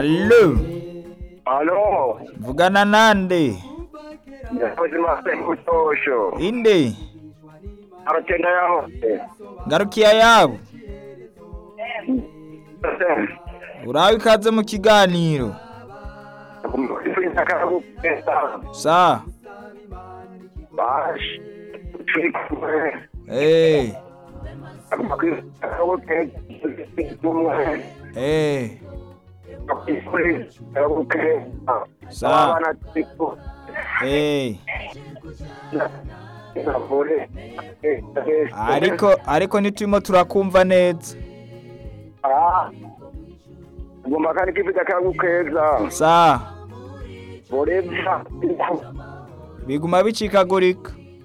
Allo, Alo, vugana nande? yakoze mase kutosho. Inde, Arotenda yaho. ngarukiya yabo. Urabe ikaze mu kiganiro. Sa, Bash. Turi kumwe. eh, Amakuru eh, Sa. Abana tiko. eh. Ariko ariko ntiturimo turakumva neza. Gomba kandi kifika kangu keza. Sa, Borebya. biguma bicikagurika.